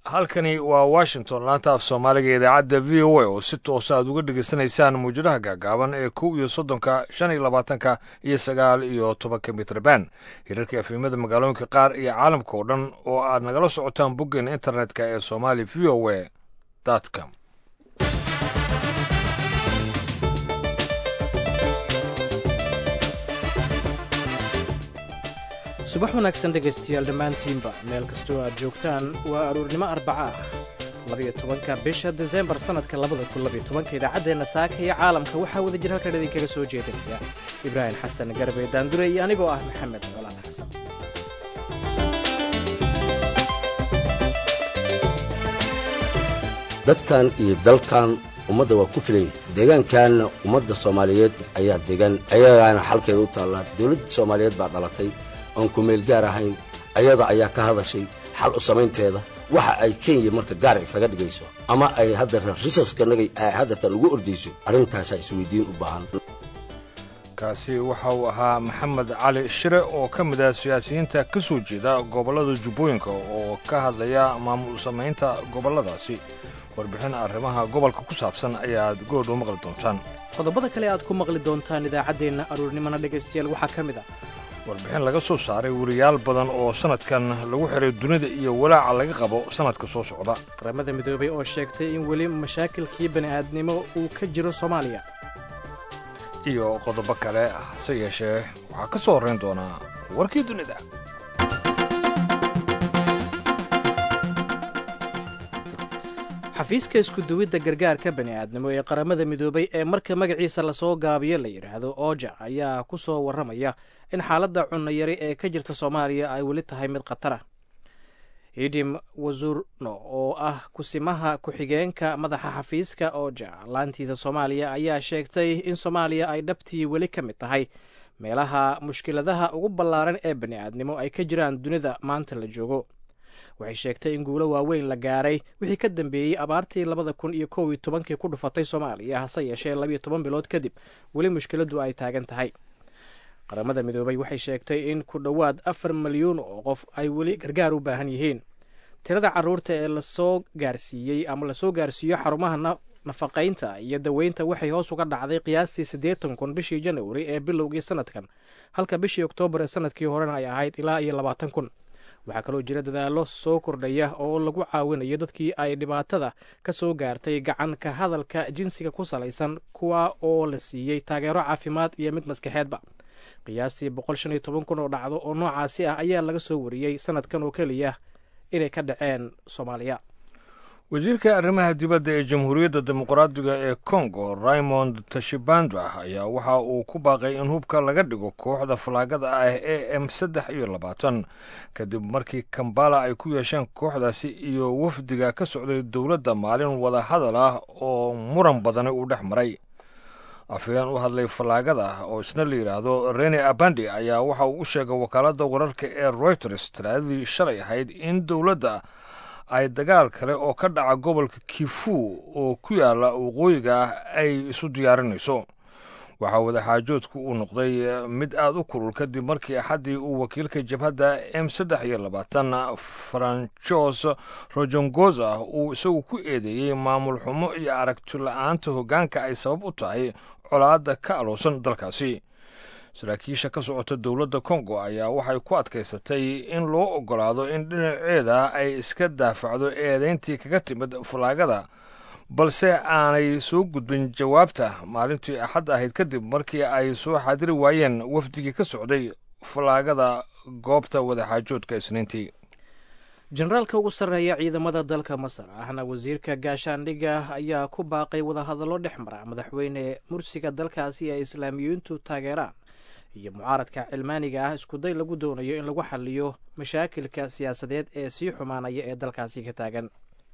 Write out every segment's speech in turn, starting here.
halkani waa washington laanta af soomaaliga idaacadda v o a oo si toosa aad uga dhegaysanaysaan mawjadaha gaagaaban ee kow iyo soddonka shan iyo labaatanka iyo sagaal iyo tobanka mitrban hirarka efimada magaalooyinka qaar iyo caalamka oo dhan oo aad nagala socotaan boggeena internetka ee somali v o a com subax wanaagsan dhegaystayaal dhammaantiinba meel kastoo aad joogtaan waa aruurnimo arbaca ah labiyo tobanka bisha desembar sannadka labada kun labiyo tobanka idaacaddeenna saaka iyo caalamka waxaa wada jir halkan idinkaga soo jeedinaya ibraahim xasan garbe daandure iyo anigoo ah maxamed colaan xasan dadkan iyo dalkan ummadda waa ku filan yahay deegaankanna ummadda soomaaliyeed ayaa degan ayagaana xalkeeda u taallaa dowladda soomaaliyeed baa dhalatay oon ku meel gaar ahayn ayada ayaa ka hadashay xal u samaynteeda waxa ay kenya marka gaar isaga dhigayso ama ay hadda risaskanaga haddartan ugu ordayso arrintaasaa isweydiin u baahan kaasi waxa uu ahaa maxamed cali shire oo ka mid ah siyaasiyiinta ka soo jeeda gobollada jubbooyinka oo ka hadlaya maamul samaynta gobolladaasi warbixin arrimaha gobolka ku saabsan ayaad goodh u maqli doontaan qodobada kale aad ku maqli doontaan idaacaddeenna aruurnimona dhegaystayaal waxaa ka mid ah warbixin laga soo saaray weriyaal badan oo sannadkan lagu xiray dunida iyo walaaca laga qabo sannadka soo socda qaramada midoobay oo sheegtay in weli mashaakilkii bani'aadnimo uu ka jiro soomaaliya iyo qodobo kale hase yeeshee waxaa ka soo horrayn doonaa warkii dunida xafiiska iskuduwidda gargaarka bani'aadnimo ee qaramada midoobay ee marka magaciisa lasoo gaabiyo la yidhaahdo ooja ayaa ku soo warramaya in xaaladda cunnayari ee ka jirta soomaaliya ay weli tahay mid khatara idim wasurno oo ah kusimaha ku-xigeenka madaxa xafiiska ooja laantiisa soomaaliya ayaa sheegtay in soomaaliya ay dhabtii weli ka mid tahay meelaha mushkiladaha ugu ballaaran ee bani'aadnimo ay ka jiraan dunida maanta la joogo waxay sheegtay in guulo waaweyn la gaaray wixii ka dambeeyey abaartii labada kun iyo kow iyo tobankii ku dhufatay soomaaliya hase yeeshee labiyo toban bilood kadib weli mushkiladdu ay taagan tahay qaramada midoobay waxay sheegtay in ku dhowaad afar milyuun oo qof ay weli gargaar u baahan yihiin tirada carruurta ee lasoo gaarsiiyey ama lasoo gaarsiiyo xarumaha nafaqaynta iyo daweynta waxay hoos uga dhacday qiyaastii siddeetan kun bishii janawari ee bilowgii sanadkan halka bishii oktoobar ee sanadkii horena ay ahayd ilaa iyo labaatan kun waxaa kaloo jira dadaallo soo kordhaya oo lagu caawinayo dadkii ay dhibaatada ka soo gaartay gacan ka hadalka jinsiga ku salaysan kuwa oo la siiyey taageero caafimaad iyo mid maskaxeedba qiyaastii boqol shan iyo toban kun oo dhacdo oo noocaasi ah ayaa laga soo wariyey sanadkan oo keliya inay ka dhaceen soomaaliya wasiirka arrimaha dibadda ee jamhuuriyadda dimuqraadiga ee kongo raymond tashibanda ayaa waxa uu ku baaqay in hubka laga dhigo kooxda falaagada ah e m saddex iyo labaatan kadib markii kambala ay ku yeesheen kooxdaasi iyo wafdiga ka socday dowladda maalin wada hadal ah oo muran badani uu dhex maray afhayeen u hadlay fallaagada oo isna la yidhaahdo rene abandi ayaa waxa uu u sheegay wakaaladda wararka ee royters talaadadii shalay ahayd in dowladda ay dagaal kale oo ka dhaca gobolka kifu oo ku yaala waqooyiga ah ay isu diyaarinayso waxaa wadaxaajoodku uu noqday mid aad u kulul kadib markii axaddii uu wakiilka jabhadda m saddex iyo labaatan franchos rojongoza uu isagu ku eedeeyey maamul xumo iyo aragti la-aanta hoggaanka ay sabab u tahay colaadda ka aloosan dalkaasi saraakiisha ka socota dowladda kongo ayaa waxay ku adkaysatay in loo oggolaado in dhinaceeda ay iska daafacdo eedayntii kaga timid falaagada balse aanay soo gudbin jawaabta maalintii axad ahayd kadib markii ay soo xaadiri waayeen wafdigii ka socday falaagada goobta wadaxaajoodka isniintii jenaraalka ugu sarreeya ciidamada dalka masar ahna wasiirka gaashaandhigga ayaa ku baaqay wadahadallo dhex mara madaxweyne mursiga dalkaasi ay islaamiyiintu taageeraan iyo mucaaradka cilmaaniga ah iskuday lagu doonayo in lagu xaliyo mashaakilka siyaasadeed ee sii xumaanaya ee dalkaasi ka taagan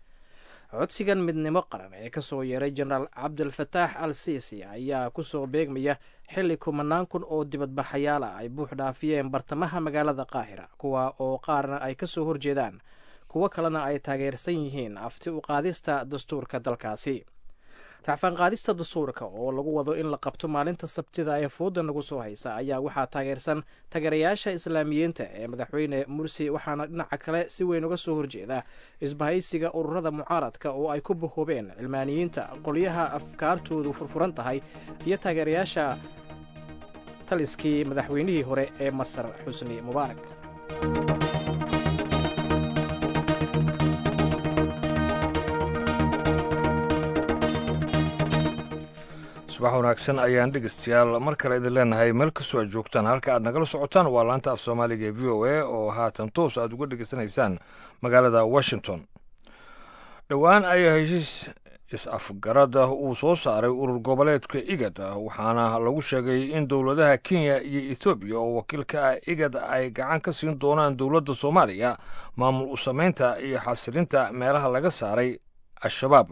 codsigan midnimo qaran ee kasoo yeeray jenaraal cabdilfataax al siisi ayaa kusoo beegmaya xilli kumanaan kun oo dibadbaxayaal ah ay buux dhaafiyeen bartamaha magaalada qaahira kuwa oo qaarna ay kasoo horjeedaan kuwo kalena ay taageersan yihiin afti u qaadista dastuurka dalkaasi racfaan qaadista dastuurka oo lagu wado in la qabto maalinta sabtida ee fooda nagu soo haysa ayaa waxaa taageersan taageerayaasha islaamiyiinta ee madaxweyne mursi waxaana dhinaca kale si weyn uga soo horjeeda isbahaysiga ururada mucaaradka oo ay ku bahoobeen cilmaaniyiinta qolyaha afkaartoodu furfuran tahay iyo taageerayaasha taliskii madaxweynihii hore ee masar xusni mubaarak subax wanaagsan ayaan dhegeystayaal mar kale idin leenahay meel kastoo aad joogtaan halka aad nagala socotaan waa laanta af soomaaliga ee v o a oo haatan toos aad uga dhegeysanaysaan magaalada washington dhowaan ayaa heshiis is-afgarada uu soo saaray urur goboleedka igad waxaana lagu sheegay in dowladaha kenya iyo etoobiya oo wakiilka ah igad ay gacan ka siin doonaan dowladda soomaaliya maamul u samaynta iyo xasilinta meelaha laga saaray al-shabaab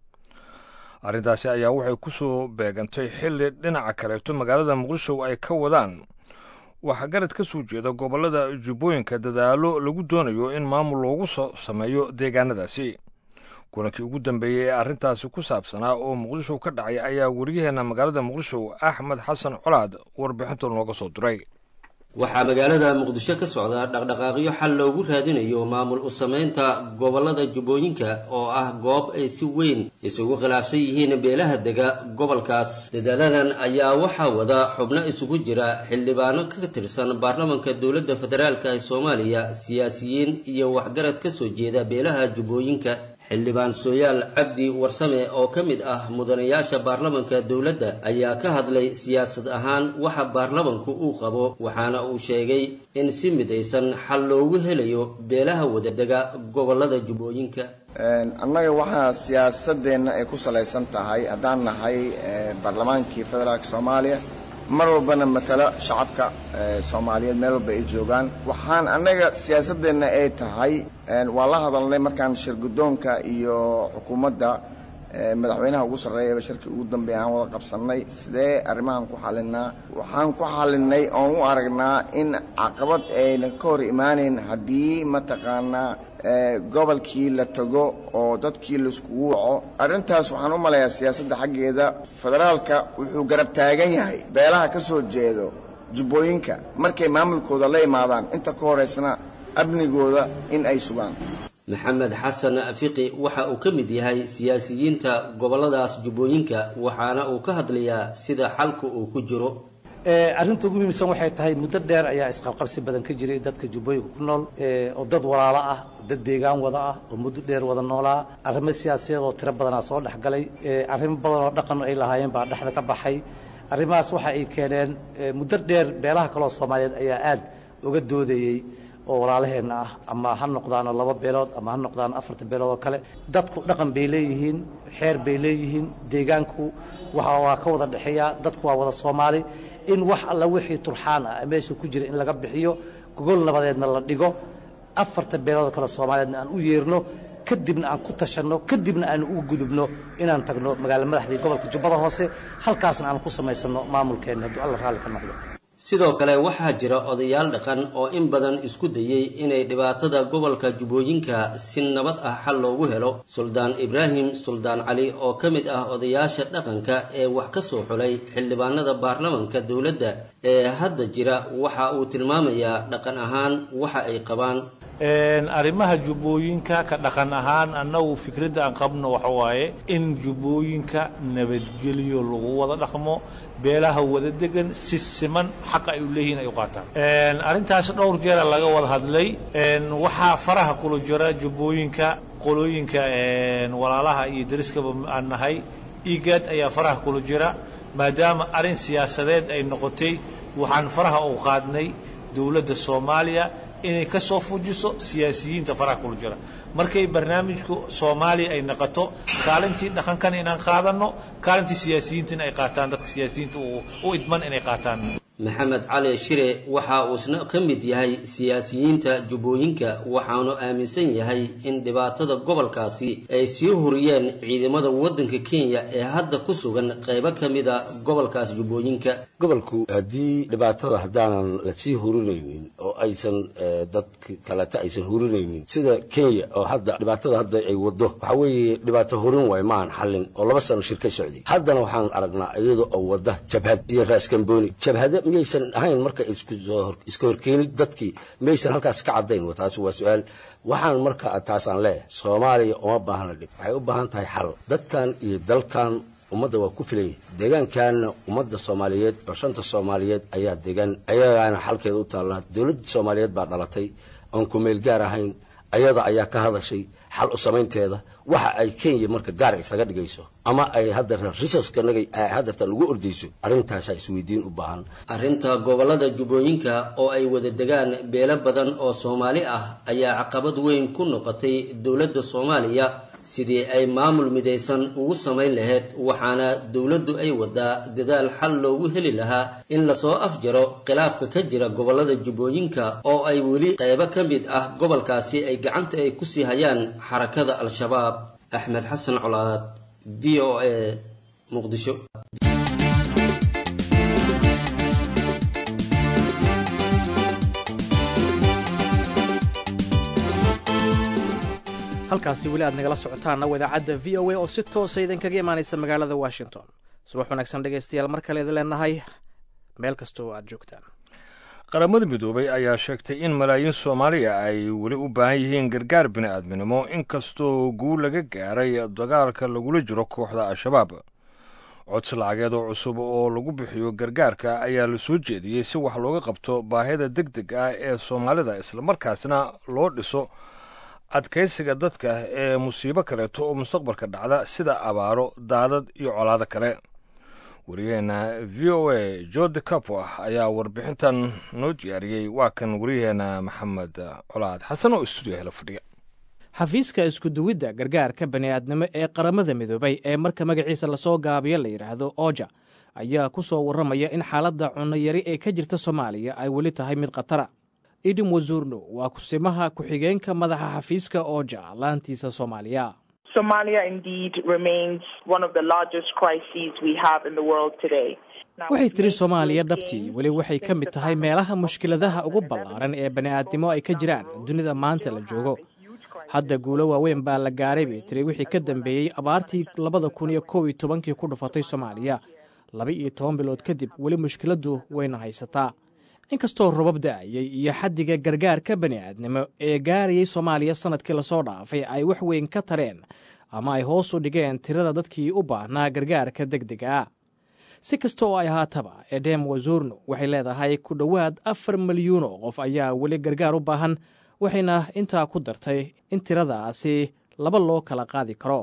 arrintaasi ayaa waxay ku soo beegantay xilli dhinaca kaleeto magaalada muqdisho ay ka wadaan waxgarad ka soo jeeda gobollada jubbooyinka dadaallo lagu doonayo in maamul loogu soo sameeyo deegaanadaasi kulankii ugu dambeeyey ee arrintaasi ku saabsanaa oo muqdisho ka dhacay ayaa wariyaheenna magaalada muqdisho axmed xasan colaad warbixinta nooga soo diray waxaa magaalada muqdisho ka socda dhaqdhaqaaqyo xal loogu raadinayo maamul u samaynta gobollada jubbooyinka oo ah goob ay si weyn isugu khilaafsan yihiin beelaha dega gobolkaas dadaaladan ayaa waxaa wada xubno isugu jira xildhibaano ka tirsan baarlamanka dowladda federaalk ee soomaaliya siyaasiyiin iyo waxgarad ka soo jeeda beelaha jubbooyinka xildhibaan sooyaal cabdi warsame oo ka mid ah mudanayaasha baarlamanka dowladda ayaa ka hadlay siyaasad ahaan waxa baarlamanku uu qabo waxaana uu sheegay in si midaysan xal loogu helayo beelaha wadadega gobollada jubbooyinka annaga waxaa siyaasadeenna ay ku salaysan tahay haddaan nahay baarlamaankii federaalka soomaaliya mar walbana matalo shacabka soomaaliyeed meel walba ay joogaan waxaan annaga siyaasadeenna ay tahay waa la hadalnay markaan shirguddoonka iyo xukuumadda madaxweynaha ugu sarreeyaba shirkii ugu dambeeya aan wada qabsannay sidee arrimahan ku xallinaa waxaan ku xallinnay oon u aragnaa in caqabad ayna ka hor imaanayn haddii mataqaanaa gobolkii la tago oo dadkii laiskugu waco arrintaas waxaan u malayaa siyaasadda xaggeeda federaalka wuxuu garab taagan yahay beelaha ka soo jeedo jubbooyinka markay maamulkooda la imaadaan inta ka horaysna amnigooda in ay sugaan maxamed xasan fiqi waxa uu ka mid yahay siyaasiyiinta gobolladaas jubbooyinka waxaana uu ka hadlayaa sida xalku uu ku jiro arrinta ugu muhiimsan waxay tahay muddo dheer ayaa isqabqabsi badan ka jiray dadka jubbooyinka ku nool oo dad walaalo ah dad deegaan wada ah oo muddo dheer wada noolaa arrimo siyaasadeed oo tiro badanaa soo dhex galay arrimo badan oo dhaqan ay lahaayeen baa dhexda ka baxay arrimahaas waxa ay keeneen muddo dheer beelaha kaloo soomaaliyeed ayaa aad uga doodayey oo walaalaheenna ah ama ha noqdaano laba beelood ama ha noqdaano afarta beelood oo kale dadku dhaqan bay leeyihiin xeer bay leeyihiin deegaanku waxa waa ka wada dhexeeyaa dadku waa wada soomaali in wax alla wixii turxaan ah meesha ku jira in laga bixiyo gogol nabadeedna la dhigo afarta beelood kale soomaaliyeedna aan u yeerno kadibna aan ku tashanno kadibna aan ugu gudubno inaan tagno magaalo madaxdii gobolka jubbada hoose halkaasna aan ku samaysanno maamulkeenna hadduu alla raalli ka noqdo sidoo kale waxaa jira odayaal dhaqan oo in badan isku dayey inay dhibaatada gobolka jubbooyinka si nabad ah xal loogu helo suldaan ibraahim suldaan cali oo ka mid ah odayaasha dhaqanka ee wax ka soo xulay xildhibaanada baarlamanka dowladda ee hadda jira waxa uu tilmaamayaa dhaqan ahaan waxa ay qabaan arrimaha jubbooyinka ka dhaqan ahaan annagu fikradda aan qabno waxa waaye in jubbooyinka nabadgelyo lagu wada dhaqmo beelaha wada degan si siman xaqa ay u leeyihiin ay u qaataan arrintaas dhowr jeera laga wada hadlay waxaa faraha kula jira jubbooyinka qolooyinka walaalaha iyo dariskaba aan nahay igaad ayaa faraha kula jira maadaama arrin siyaasadeed ay noqotay waxaan faraha u qaadnay dowladda soomaaliya inay ka soo fujiso siyaasiyiinta faraha kula jira markay barnaamijku soomaaliya ay noqoto kaalintii dhaqankan inaan qaadanno kaalintii siyaasiyiinta ay qaataan dadka siyaasiyiinta u idman inay qaataan maxamed cali shire waxa uu isna ka mid yahay siyaasiyiinta jubbooyinka waxaanu aaminsan yahay in dhibaatada gobolkaasi ay sii huriyeen ciidamada waddanka kenya ee hadda ku sugan qaybo ka mida gobolkaas jubbooyinka gobolku haddii dhibaatada haddaanan la sii hurinaynin oo aysan dad kaleta aysan hurinaynin sida kenya oo hadda dhibaatada hadda ay wado waxaa weeye dhibaato hurin waay maahan xallin oo laba sano shir ka socday haddana waxaan aragnaa iyada oo wada jabhad iyo raaskambooni jabhada miyaysan ahayn marka iska horkeenid dadkii miyaysan halkaas ka caddayn taas waa su-aal waxaan marka taasaan leeyahay soomaaliya uma baahna dhib waxay u baahan tahay xal dadkan iyo dalkan ummadda waa ku filan yahay deegaankaana ummadda soomaaliyeed oo shanta soomaaliyeed ayaa degan ayagaana xalkeeda u taallaa dowladda soomaaliyeed baa dhalatay oon ku meel gaar ahayn ayada ayaa ka hadashay xal u samaynteeda waxa ay kenya marka gaar isaga dhigayso ama ay hadda resourcekanaga haddartan ugu ordayso arrintaasaa isweydiin u baahan arrinta gobollada jubbooyinka oo ay wada degaan beelo badan oo soomaali ah ayaa caqabad weyn ku noqotay dowladda soomaaliya sidii ay maamul midaysan ugu samayn lahayd waxaana dowladdu ay wadaa dadaal xal loogu heli lahaa in lasoo afjaro khilaafka ka jira gobollada jubbooyinka oo ay weli qaybo ka mid ah gobolkaasi ay gacanta ay kusii hayaan xarakada al-shabaab axmed xasan colaad v o a muqdisho halkaasi weli aad nagala socotaanna wadaacadda v o a oo si toosa idinkaga imaanaysa magaalada washington subax wanaagsan dhegaystayaal mar kale idin leenahay meel kasta oo aad joogtaan qaramada midoobay ayaa sheegtay in malaayiin soomaaliya ay weli u baahan yihiin gargaar bini'aadminimo inkastoo guul laga gaaray dagaalka lagula jiro kooxda al-shabaab codsi lacageed oo cusub oo lagu bixiyo gargaarka ayaa la soo jeediyey si wax looga qabto baahida deg deg ah ee soomaalida islamarkaasna loo dhiso adkaysiga dadka ee musiibo kaleeto oo mustaqbalka dhacda sida abaaro daadad iyo colaado kale wariyaheenna v o a jorde capo ayaa warbixintan noo diyaariyey waa kan wariyaheenna maxamed colaad xasan oo istuudiyo hela fadhiya xafiiska iskuduwidda gargaarka bani'aadnimo ee qaramada midoobay ee marka magaciisa lasoo gaabiyo la yidhaahdo oja ayaa ku soo warramaya in xaaladda cunno yari ee ka jirta soomaaliya ay weli tahay mid khatara idin wasuurno waa kusimaha ku-xigeenka madaxa xafiiska ooja laantiisa soomaaliya waxay tiri soomaaliya dhabtii weli waxay ka mid tahay meelaha mushkiladaha ugu ballaaran ee bani'aadnimo ay ka jiraan dunida maanta la joogo hadda guulo waaweyn baa la gaaray bay tiri wixii ka dambeeyey abaartii labada kun iyo kow iyo tobankii ku dhufatay soomaaliya laba iyo toban bilood kadib weli mushkiladdu wayna haysataa inkastoo robab da'ayay iyo xaddiga gargaarka bani'aadnimo ee gaarayay soomaaliya sannadkii lasoo dhaafay ay wax weyn ka tareen ama ay hoos u dhigeen tirada dadkii u baahnaa gargaarka deg dega ah si kasta oo ay ahaataba edem wazurno waxay leedahay ku dhowaad afar milyuun oo qof ayaa weli gargaar u baahan waxayna intaa ku dartay in tiradaasi laba loo kala qaadi karo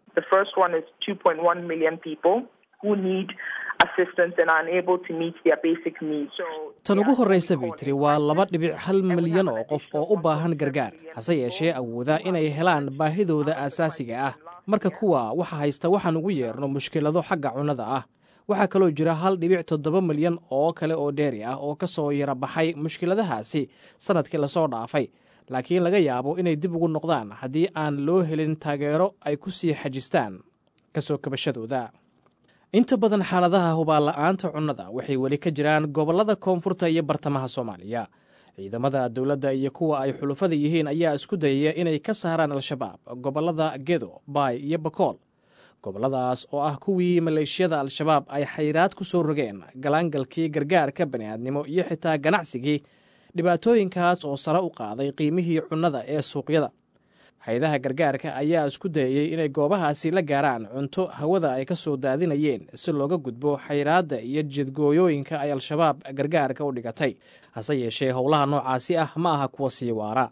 tan ugu horraysa bay tiri waa laba dhibic hal milyan oo qof oo u baahan gargaar hase yeeshee awooda inay helaan baahidooda aasaasiga ah marka kuwa waxa haysta waxaan ugu yeerno mushkilado xagga cunnada ah waxaa kaloo jira hal dhibic toddoba milyan oo kale oo dheeri ah oo ka soo yara baxay mushkiladahaasi sannadkii lasoo dhaafay laakiin laga yaabo inay dib ugu noqdaan haddii aan loo helin taageero ay ku sii xajistaan ka soo kabashadooda inta badan xaaladaha hubaanla'aanta cunnada waxay weli ka jiraan gobollada koonfurta iyo bartamaha soomaaliya ciidamada dowladda iyo kuwa ay xulufada yihiin ayaa isku dayaya inay ka saaraan al-shabaab gobollada gedo baay iyo bakool gobolladaas oo ah kuwii maleeshiyada al-shabaab ay xayraad ku soo rogeen galaangalkii gargaarka bani'aadnimo iyo xitaa ganacsigii dhibaatooyinkaas oo sare u qaaday qiimihii cunnada ee suuqyada hay-adaha gargaarka ayaa isku dayayey inay goobahaasi la gaaraan cunto hawada ay ka soo daadinayeen si looga gudbo xayraadda iyo jidgooyooyinka ay al-shabaab gargaarka u dhigatay hase yeeshee howlaha noocaasi ah ma aha kuwa sii waara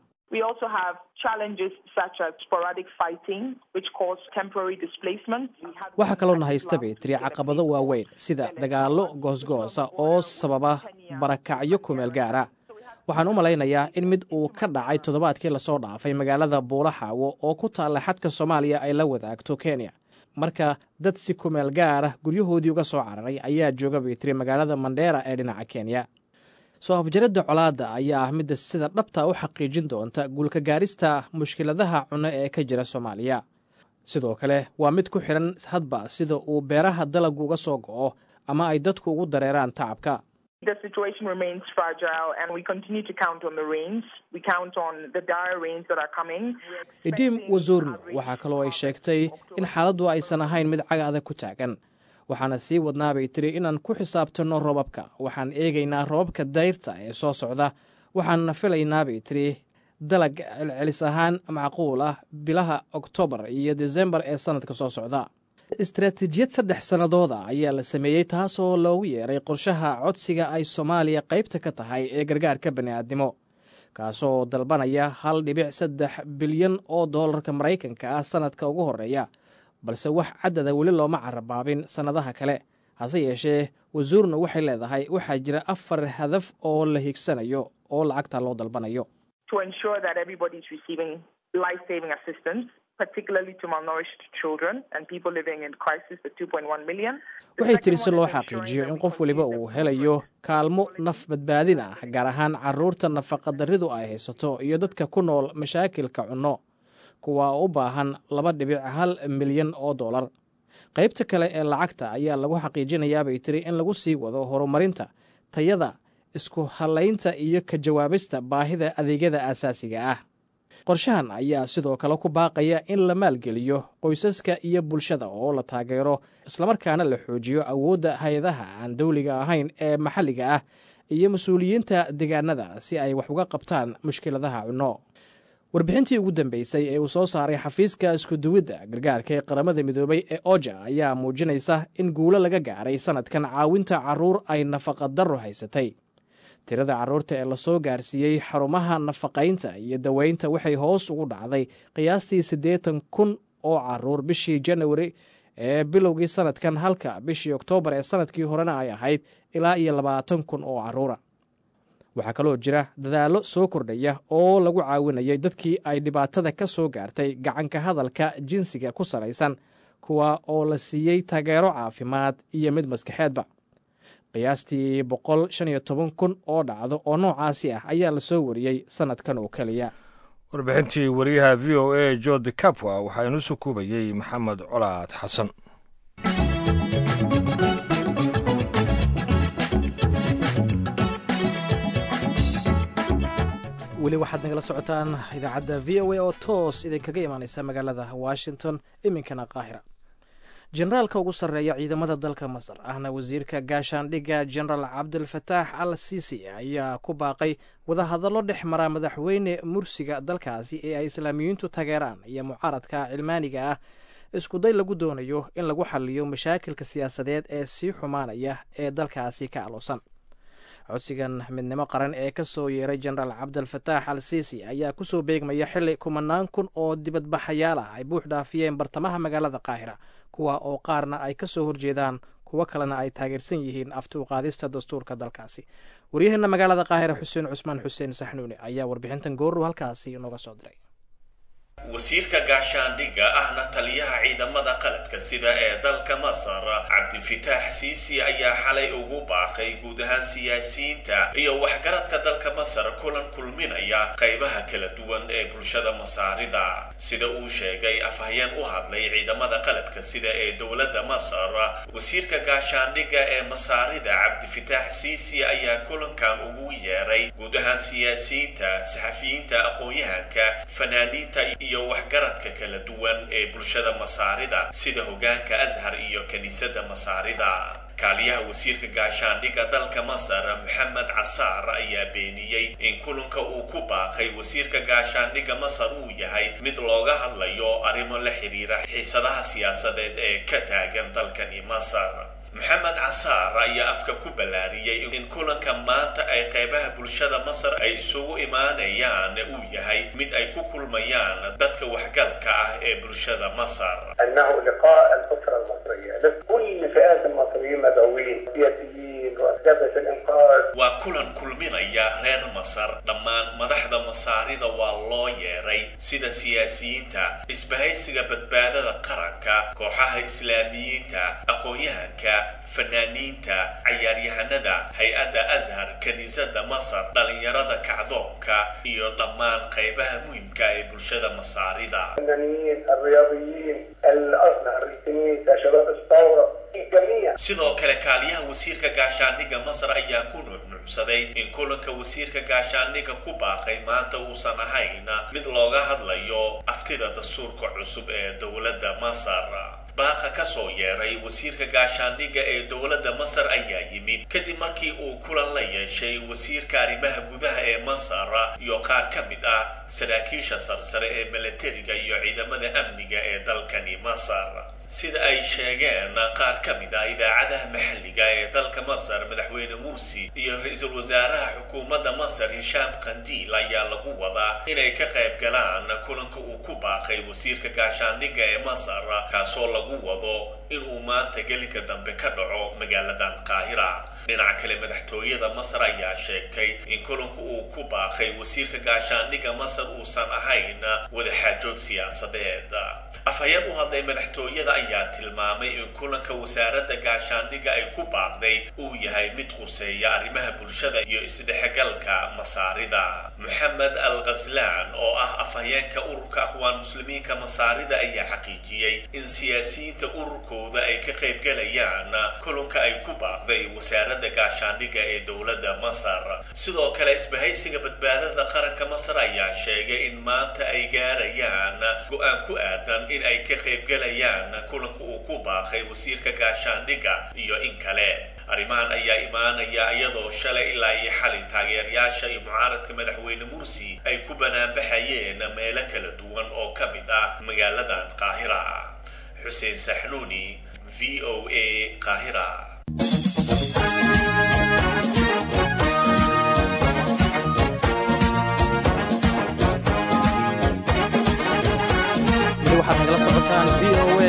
waxaa kaloona haysta bay tiri caqabado waaweyn sida dagaallo goosgoosa oo sababa barakacyo kumeel gaara waxaan u malaynayaa in mid uu ka dhacay toddobaadkii lasoo dhaafay magaalada buulaxaawo oo ku taalla xadka soomaaliya ay la wadaagto kenya marka dad si kumeel gaara guryahoodii uga soo cararay ayaa jooga bay tiri magaalada mandheera ee dhinaca kenya soo afjaradda colaadda ayaa ah midda sida dhabta u xaqiijin doonta guulka gaarista mushkiladaha cunno ee ka jira soomaaliya sidoo kale waa mid ku xidhan hadba sida uu beeraha dalagu uga soo go'o ama ay dadku ugu dareeraan tacabka The situation remains fragile and we continue to count on the rains. We count on the dire rains that are coming. idim wazurno waxaa kaloo ay sheegtay in xaaladdu aysan ahayn mid caga adag ku taagan waxaana sii wadnaa bay tiri inaan ku xisaabtanno robabka waxaan eegaynaa robabka dayrta ee soo socda waxaanna filaynaa bay tiri dalag celcelis ahaan macquul ah bilaha oktoobar iyo desembar ee sannadka soo socda istaraatiijiyad saddex sannadooda ayaa la sameeyey taasoo loogu yeeray qorshaha codsiga ay soomaaliya qaybta ka tahay ee gargaarka bani'aadnimo kaasoo dalbanaya hal dhibic saddex bilyan oo doolarka maraykanka ah sannadka ugu horreeya balse wax caddada weli looma carabaabin sannadaha kale hase yeeshee wasuurna waxay leedahay waxaa jira afar hadaf oo la higsanayo oo lacagta loo dalbanayo to ensure that everybody is receiving life-saving assistance, particularly to malnourished children and people living in crisis, the 2.1 million. The waxay second tiri si one loo is ensuring xaqiijiyo that in we qof waliba continue uu the helayo kaalmo naf badbaadin ah gaar ahaan caruurta nafaqadaridu ay haysato iyo dadka ku nool mashaakilka cunno kuwa u baahan laba dhibic hal milyan oo dollar qaybta kale ee lacagta ayaa lagu xaqiijinayaa bay tiri in lagu sii wado horumarinta tayada isku halaynta iyo ka jawaabista baahida adeegyada aasaasiga ah qorshahan ayaa sidoo kale ku baaqaya in la maalgeliyo qoysaska iyo bulshada oo la taageero islamarkaana la xoojiyo awoodda hay-adaha aan dowliga ahayn ee maxalliga ah iyo mas-uuliyiinta deegaanada si ay wax uga qabtaan mushkiladaha cunno warbixintii ugu dambeysay ee uu soo saaray xafiiska iskuduwidda gargaarka ee qaramada midoobay ee oja ayaa muujinaysa in guulo laga gaaray sannadkan caawinta carruur ay nafaqadarro haysatay tirada carruurta ee lasoo gaarsiiyey xarumaha nafaqaynta iyo daweynta waxay hoos ugu dhacday qiyaastii siddeetan kun oo carruur bishii janawari ee bilowgii sannadkan halka bishii oktoobar ee sannadkii horena ay ahayd ilaa iyo labaatan kun oo carruura waxaa kaloo jira dadaallo soo kordhaya oo lagu caawinayay dadkii ay dhibaatada ka soo gaartay gacanka hadalka jinsiga ku salaysan kuwa oo la siiyey taageero caafimaad iyo mid maskaxeedba qiyaastii boqol shan iyo toban kun oo dhacdo oo noocaasi ah ayaa lasoo wariyey sannadkan oo keliya warbixintii wariyaha v o a jordi capwa waxaa inuu sukuubayey maxamed colaad xasan weli waxaad nagala socotaan idaacadda v o a oo toos idinkaga imaaneysa magaalada washington iminkana qaahira generaalka ugu sarreeya ciidamada dalka masar ahna wasiirka gaashaandhigga genaraal cabdilfataax al sisi ayaa ku baaqay wadahadallo dhex mara madaxweyne mursiga dalkaasi ee ay islaamiyiintu tageeraan iyo mucaaradka cilmaaniga ah iskuday lagu doonayo in lagu xaliyo mashaakilka siyaasadeed ee sii xumaanaya ee dalkaasi ka aloosan codsigan midnimo qaran ee ka soo yeeray genaraal cabdilfataax al sisi ayaa kusoo beegmaya xili kumanaan kun oo dibadbaxayaal ah ay buux dhaafiyeen bartamaha magaalada qaahira kuwa oo qaarna ay ka soo horjeedaan kuwo kalena ay taageersan yihiin afti uqaadista dastuurka dalkaasi waryaheena magaalada qaahira xuseen cusmaan xuseen saxnuuni ayaa warbixintan goorru halkaasi inooga soo diray wasiirka gaashaandhigga ahna taliyaha ciidamada qalabka sida ee dalka masar cabdilfitaax siisi ayaa xalay ugu baaqay guud ahaan siyaasiyiinta iyo waxgaradka dalka masar kulan kulminaya qaybaha kala duwan ee bulshada masaarida sida uu sheegay afhayeen u hadlay ciidamada qalabka sida ee dowladda masar wasiirka gaashaandhigga ee masaarida cabdifitaax siisi ayaa kulankan ugu yeeray guud ahaan siyaasiyiinta saxafiyiinta aqoon-yahanka fanaaniinta iyo waxgaradka kala duwan ee bulshada masaarida sida hogaanka ashar iyo kiniisadda masaarida kaaliyaha wasiirka gaashaandhigga dalka masar maxamed casaar ayaa beeniyey in kulanka uu ku baaqay wasiirka gaashaandhigga masar uu yahay mid looga hadlayo arrimo la xiriira xiisadaha siyaasadeed ee ka taagan dalkani masar maxamed casaar ayaa afka ku ballaariyey in kulanka maanta ay qaybaha bulshada masar ay isugu imaanayaan uu yahay mid ay ku kulmayaan dadka waxgalka ah ee bulshada masar انه لقاء الاسره المصريه لكل فئات المصريين مدعوين سياسيين واساتذه الانقاذ waa kulan kulminaya reer masar dhammaan madaxda masaarida waa loo yeeray sida siyaasiyiinta isbahaysiga badbaadada qaranka kooxaha islaamiyiinta aqoon-yahanka fanaaniinta cayaaryahanada hay-adda ashar kiniisadda masar dhalinyarada kacdoonka iyo dhammaan qaybaha muhimka ee bulshada masaarida الفنانين الرياضيين الازهر الكنيسه شباب الثوره sidoo kale kaaliyaha wasiirka gaashaandhigga masar ayaa ku nuuxnuucsaday in kulanka wasiirka gaashaandhigga ku baaqay maanta uusan ahayn mid looga hadlayo aftida dastuurka cusub ee dowladda masar baaqa ka soo yeeray wasiirka gaashaandhigga ee dowladda masar ayaa yimid kadib markii uu kulan la yeeshay wasiirka arrimaha gudaha ee masar iyo qaar ka mid ah saraakiisha sarsare ee milatariga iyo ciidamada amniga ee dalkani masar sida ay sheegeen qaar ka mid ah idaacadaha maxalliga ee dalka masar madaxweyne mursi iyo ra-iisul wasaaraha xukuumadda masar hishaam khandiil ayaa lagu wadaa inay ka qayb galaan kulanka uu ku baaqay wasiirka gaashaandhigga ee masar kaasoo lagu wado inuu maanta gelinka dambe ka dhaco magaaladan qaahira dhinaca kale madaxtooyada masar ayaa sheegtay in kulanku uu ku baaqay wasiirka gaashaandhigga masar uusan ahayn wadaxaajoog siyaasadeed afhayeen u hadlay madaxtooyada ayaa tilmaamay in kulanka wasaaradda gaashaandhigga ay ku baaqday uu yahay mid khuseeya arrimaha bulshada iyo isdhexgalka masaarida moxamed al khaslaan oo ah afhayeenka ururka aqwaan muslimiinka masaarida ayaa xaqiijiyey in siyaasiyiinta ururkooda ay ka qaybgalayaan kulanka ay ku baaqday wasaaradda gaashaandhigga ee dowladda masar sidoo kale isbahaysiga badbaadada qaranka masar ayaa sheegay in maanta ay gaarayaan go-aan ku aadan in ay ka qaybgalayaan kulanka uu ku baaqay wasiirka gaashaandhigga iyo in kale arrimahan ayaa imaanaya iyadoo shalay ilaa iyo xalay taageerayaasha iyo mucaaradka madaxweyne mursi ay ku banaanbaxayeen meelo kala duwan oo ka mid ah magaaladan qaahira xuseen saxnuuni v o a qaahira waxaad nagala socotaan v o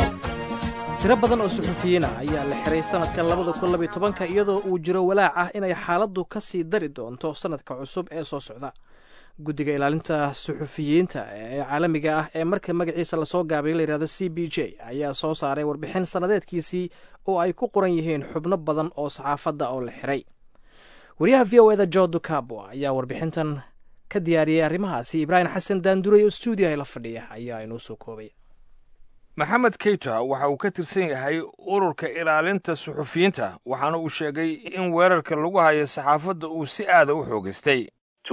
a tiro badan oo suxufiyiina ayaa la xiray sanadka labada kun labiyo tobanka iyadoo uu jiro walaac ah inay xaaladdu ka sii dari doonto sanadka cusub ee soo socda guddiga ilaalinta suxufiyiinta ee caalamiga ah ee marka magaciisa lasoo gaabay layihahdo c b j ayaa soo saaray warbixin sannadeedkiisii oo ay ku qoran yihiin xubno badan oo saxaafadda oo la xiray wariyaha v o eda jo ducabo ayaa warbixintan ka diyaariyey arrimahaasi ibraahim xasan daanduray oo stuudiyaha la fadhiya ayaa inoo soo koobay maxamed keita waxa uu ka tirsan yahay ururka ilaalinta suxufiyiinta waxaana uu sheegay in weerarka lagu hayo saxaafadda uu si aada u xoogaystay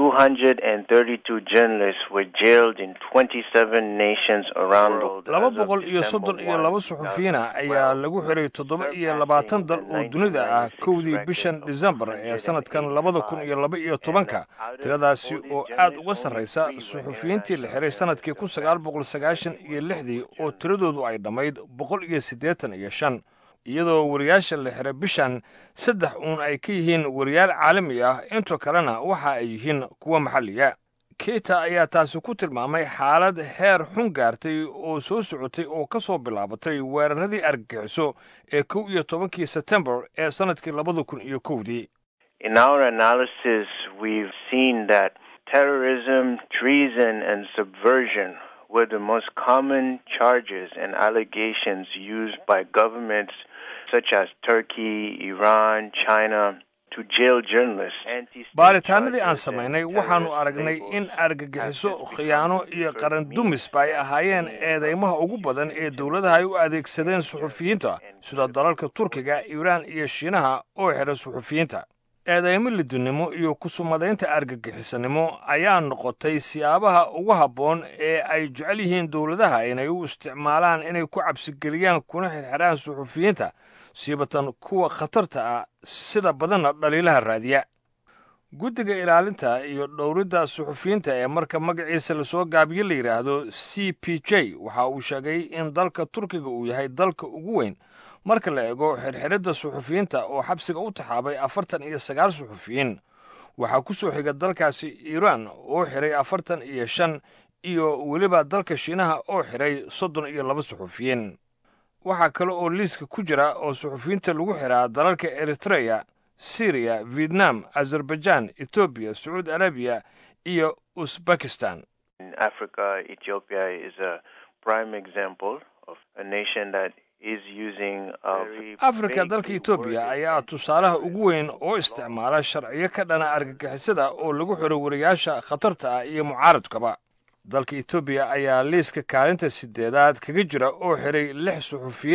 232 journalists were jailed in 27 nations around the world. laba boqol iyo soddon iyo laba suxufiyiina ayaa lagu xiray toddoba iyo labaatan dal oo dunida ah kowdii bishan disembar ee sanadkan labada kun iyo laba iyo tobanka tiradaasi oo aad uga sarraysa suxufiyiintii la xiray sanadkii kun sagaal boqol sagaashan iyo lixdii oo tiradoodu ay dhammayd boqol iyo siddeetan iyo shan iyadoo wariyaasha la xiray bishan saddex uun ay ka yihiin wariyaal caalami ah intoo kalena waxa ay yihiin kuwa maxalliga keita ayaa taasi ku tilmaamay xaalad heer xun gaartay oo soo socotay oo ka soo bilaabatay weeraradii argagixiso ee kow iyo tobankii sebtembar ee sannadkii labada kun iyo kowdii In our analysis, we've seen that terrorism, treason, and subversion were the most common charges and allegations used by governments such as Turkey, Iran, China to jail journalists. baaritaanadii aan samaynay waxaannu aragnay in argagixiso khiyaano iyo qaran dumisba ay ahaayeen eedeymaha ugu badan ee dowladaha ay u adeegsadeen suxufiyiinta sida dalalka turkiga iiraan iyo shiinaha oo xidha suxufiyiinta eedeymo lidinimo iyo kusumadaynta argagixisanimo ayaa noqotay siyaabaha ugu habboon ee ay jecel yihiin dowladaha inay u isticmaalaan inay ku cabsigeliyaan kuna xirxidhaan suxufiyiinta siibatan kuwa khatarta ah sida badanna dhaliilaha raadiya guddiga ilaalinta iyo dhowridda suxufiyiinta ee marka magaciisa lasoo gaabiye la yidhaahdo c p j waxa uu sheegay in dalka turkiga uu yahay dalka ugu weyn marka la eego xirxiridda suxufiyiinta oo xabsiga u taxaabay afartan iyo sagaal suxufiyiin waxaa ku soo xiga dalkaasi iiraan oo xiray afartan iyo shan iyo weliba dalka shiinaha oo xiray soddon iyo laba suxufiyiin waxaa kale oo liiska ku jira oo suxufiyiinta lagu xiraa dalalka eritreya syriya vietnam azerbaijan etoobiya sacuudi arabiya iyo uzbekistan In Africa, Ethiopia is a prime example of a nation that is using a very afrika vague dalka etoobiya ayaa tusaalaha ugu weyn oo isticmaala sharciyo ka dhana argagixisada oo lagu xiro wariyaasha khatarta ah iyo mucaaradkaba dalka etoobiya ayaa liiska kaalinta sideedaad kaga jira oo xiray lix suxufiyiin ah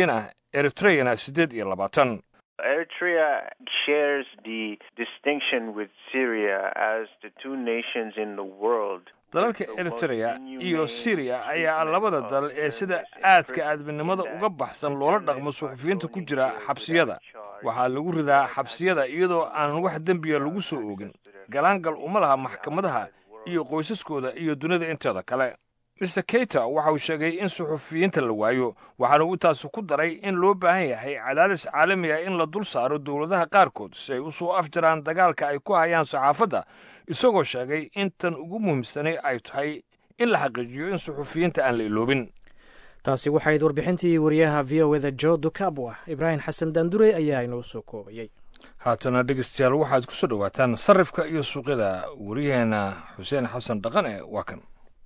eritreyana siddeed iyo labaatan Eritrea shares the distinction with Syria as the two nations in the world. dalalka eritrea iyo syriya ayaa labada dal ee sida aadka aadminimada uga baxsan loola dhaqmo suxufiyiinta ku jira xabsiyada waxaa lagu ridaa xabsiyada iyadoo aan wax dembiya lagu soo oogin galaangal uma laha maxkamadaha iyo qoysaskooda iyo dunida inteeda kale mister keyter waxa uu sheegay in suxufiyiinta la waayo waxaana uu taasi ku daray in loo baahan yahay cadaadis caalami ah in la dul saaro dowladaha qaarkood si ay u soo afjaraan dagaalka ay ku hayaan saxaafadda isagoo sheegay in tan ugu muhiimsanay ay tahay in la xaqiijiyo in suxufiyiinta aan la iloobin taasi waxayd warbixintii wariyaha v o eda jo dukabwa ibraahim xasan daandurey ayaa inoo soo koobayey haatana dhegeystayaal waxaad ku soo dhowaataan sarifka iyo suuqyada waryaheena xuseen xasan dhaqane waa kan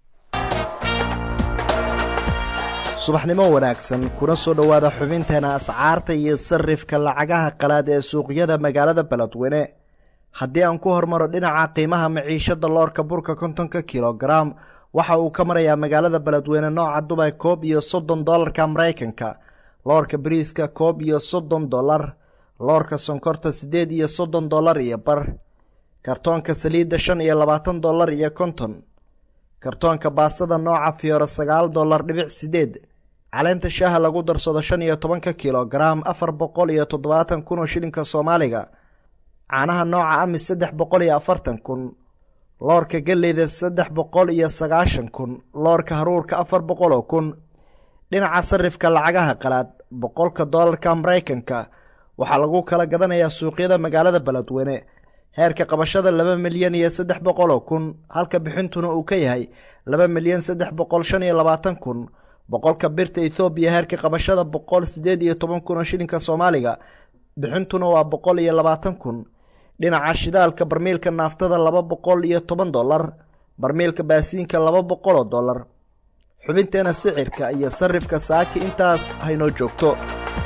subaxnimo wanaagsan kuna soo dhowaada xubinteena ascaarta iyo sarifka lacagaha qalaad ee suuqyada magaalada beledweyne haddii aan ku hormaro dhinaca qiimaha maciishada loorka burka kontonka kilogaram waxa uu ka marayaa magaalada beledweyne nooca dubay koob iyo soddon dolarka maraykanka loorka bariiska koob iyo soddon dolar loorka sonkorta siddeed iyo soddon dolar iyo bar kartoonka saliidda shan iyo labaatan dolar iyo konton kartoonka baasada nooca fiyooro sagaal dolar dhibic sideed caleenta shaaha lagu darsado shan iyo tobanka kilogaram afar boqol iyo toddobaatan kun oo shilinka soomaaliga caanaha nooca amis saddex boqol iyo afartan kun loorka galleyda saddex boqol iyo sagaashan kun loorka haruurka afar boqol oo kun dhinaca sarifka lacagaha qalaad boqolka doolarka maraykanka waxaa lagu kala gadanayaa suuqyada magaalada beledweyne heerka qabashada laba milyan iyo saddex boqol oo kun halka bixintuna uu ka yahay laba milyan saddex boqol shan iyo labaatan kun boqolka birta ethoobiya heerka qabashada boqol siddeed iyo toban kun oo shilinka soomaaliga bixintuna waa boqol iyo labaatan kun dhinaca shidaalka barmiilka naaftada laba boqol iyo toban dolar barmiilka baasiinka laba boqol oo dolar xubinteena sicirka iyo sarifka saaki intaas haynoo joogto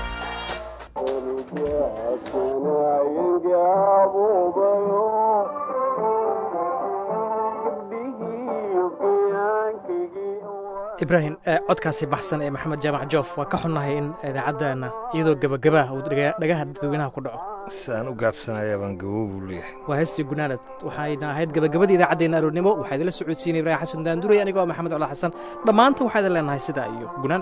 ibraahim codkaasi baxsan ee maxamed jaamac joof waa ka xunnahay in idaacaddaana iyadoo gebagabaah uu dhagaha dadweynaha ku dhaco saan u gaabsanaya baan gabow buu leeyahay waa heestii gunaanad waxayna ahayd gebagabadii idaacaddeena aroornimo waxaa idinla socodsiinay ibraahim xasan daanduray anigoo maxamed cola xasan dhammaanta waxaa idin leenahay sidaa iyo gunaanad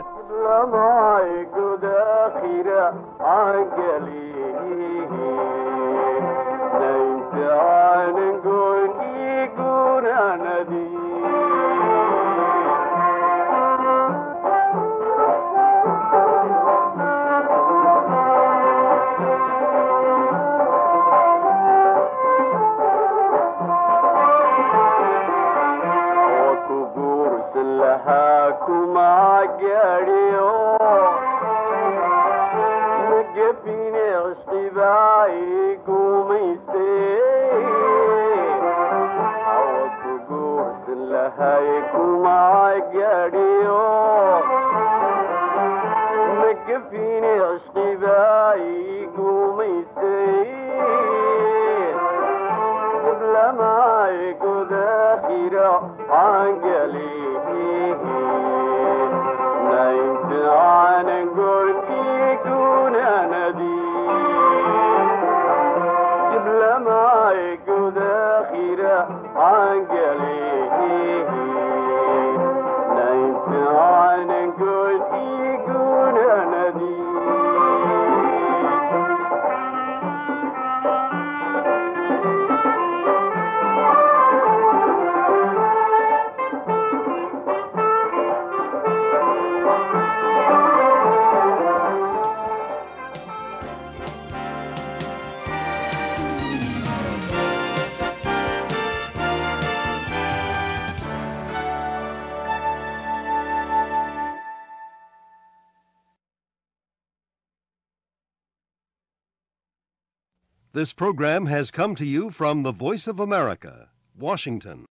This program has come to you from the Voice of America, Washington.